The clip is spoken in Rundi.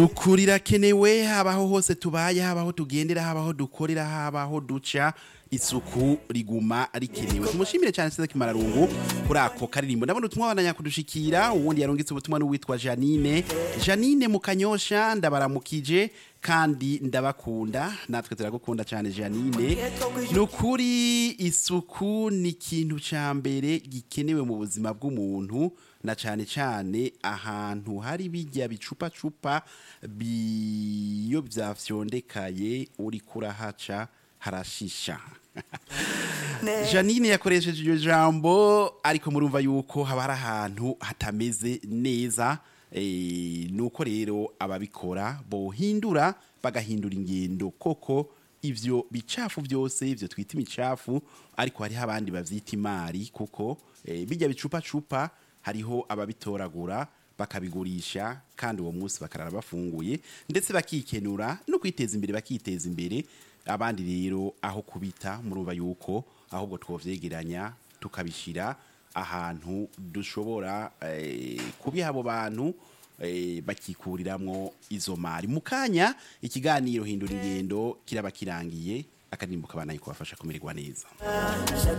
ukuri irakenewe habaho hose tubaye habaho tugendera habaho dukorera habaho duca isuku riguma rikenewe tumushimire cyane Cedric Mararungu kuri ako karirimbo ndabona utumwa bandanya kudushikira uwundi yarungitse ubutumwa n'uwitwa Janine Janine mukanyosha ndabaramukije kandi ndabakunda natwe turagukunda cyane Janine nukuri isuku ni ikintu ca mbere gikenewe mu buzima bw'umuntu na cyane cyane ahantu hari bijya bicupa cupa biyo byafyondekaye uri kurahaca harashisha Janine yakoresheje iryo jambo ariko murumva yuko haba hari ahantu hatameze neza eh, nuko rero ababikora bohindura bagahindura ingendo koko ivyo bicafu byose ivyo twita imicafu ariko hariho abandi bavyita imari kuko eh, bijya bicupa cupa hariho ababitoragura bakabigurisha kandi uwo munsi bakarara bafunguye ndetse bakikenura no kwiteza imbere bakiteza imbere abandi rero aho kubita murumva yuko ahubwo twovyegeranya tukabishira ahantu dushobora eh, kubiha abo bantu eh, bakikuriramwo izo mari mu kanya ikiganiro hindura ingendo kiraba kirangiye akadirimbo kabana kubafasha kumererwa neza